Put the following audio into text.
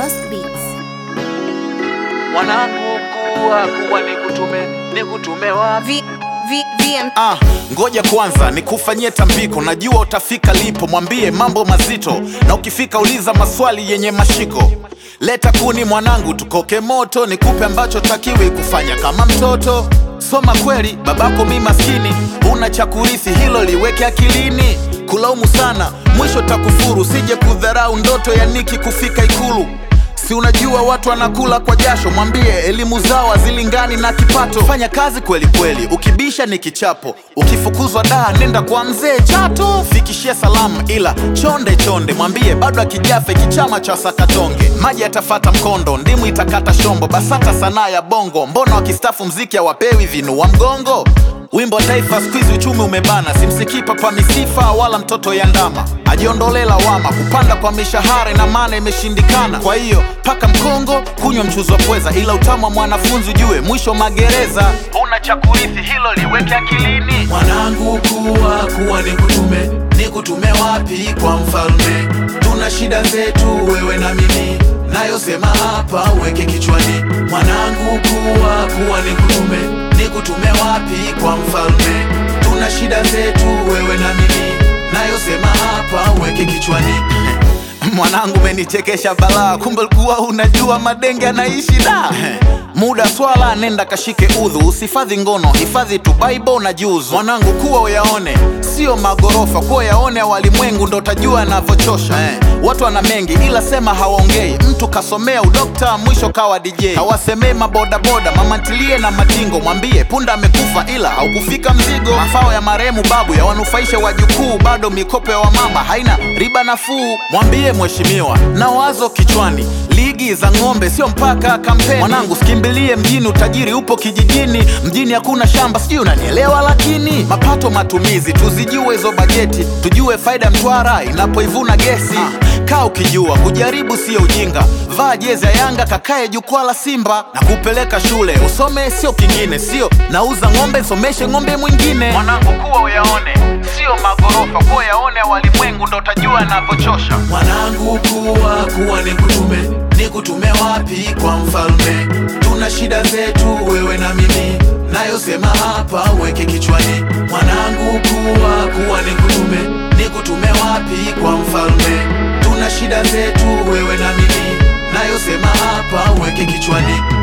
Lost Beats. mwanangu kuwa kuwa nikutume nikutume wapi V, v, VM. Ah, ngoja kwanza nikufanyie tambiko, najua utafika lipo, mwambie mambo mazito, na ukifika uliza maswali yenye mashiko. Leta kuni mwanangu, tukoke moto, nikupe ambacho takiwi kufanya kama mtoto. Soma kweli, babako mi maskini, una cha kurithi, hilo liweke akilini. Kulaumu sana, mwisho takufuru, sije kudharau ndoto ya Niki kufika Ikulu. Si unajua watu wanakula kwa jasho, mwambie elimu zao hazilingani na kipato. Fanya kazi kweli kweli, ukibisha ni kichapo, ukifukuzwa daa nenda kwa mzee Chato. Fikishie salamu, ila chonde chonde, mwambie bado akijafe kichama cha sakatonge. Maji yatafata mkondo, ndimu itakata shombo, BASATA sanaa ya bongo. Mbona wakistafu mziki hawapewi vinua mgongo? Wimbo wa taifa skuizi uchumi umebana, simsikii papa misifa wala mtoto ya ndama. Ajiondolee lawama, kupanda kwa mishahara na maana imeshindikana. Kwa hiyo paka mkongo, kunywa mchuzi wa pweza, ila utamu wa mwanafunzi ujue mwisho magereza. Una cha kurithi, hilo liweke akilini. mwanangu kuwa kuwa nikutume nikutume wapi kwa mfalme tuna shida zetu wewe na mimi nayosema hapa weke kichwani mwanangu kuwa kuwa nikutume nikutume wapi kwa mfalme tuna shida zetu wewe na mimi nayosema hapa weke kichwani Mwanangu umenichekesha balaa, kumbe ulikuwa unajua madenge anaishi da. Muda swala, nenda kashike udhu, usifadhi ngono, hifadhi tu Bible na juzu. Mwanangu kuwa uyaone, sio magorofa, kuwa yaone walimwengu, ndo utajua anavyochosha. Eh, watu wana mengi ila sema hawaongei. Mtu kasomea udokta, mwisho kawa DJ. Hawasemei mabodaboda, mamantilie na matingo, mwambie punda amekufa ila haukufika mzigo. Mafao ya marehemu babu yawanufaisha wajukuu, bado mikopo ya wamama haina riba nafuu. Mwambie mheshimiwa na wazo kichwani, ligi za ng'ombe sio mpaka kampeni. Mwanangu sikimbilie mjini, utajiri upo kijijini. Mjini hakuna shamba, sijui unanielewa, lakini mapato matumizi tuzijue hizo bajeti, tujue faida ya Mtwara inapoivuna gesi. Kaa ukijua kujaribu sio ujinga, vaa jezi ya Yanga, kakae jukwaa la Simba na kupeleka shule usome, sio kingine, sio nauza ng'ombe, someshe ng'ombe mwingine. Mwanangu kuwa uyaone, sio magorofa, kuwa yaone walimwengu, ndo utajua anavyochosha. mwanangu kuwa kuwa nikutume nikutume wapi kwa mfalme tuna shida zetu wewe na mimi nayosema hapa weke kichwani mwanangu kuwa kuwa nikutume nikutume wapi kwa mfalme tuna shida zetu wewe na mimi nayosema hapa weke kichwani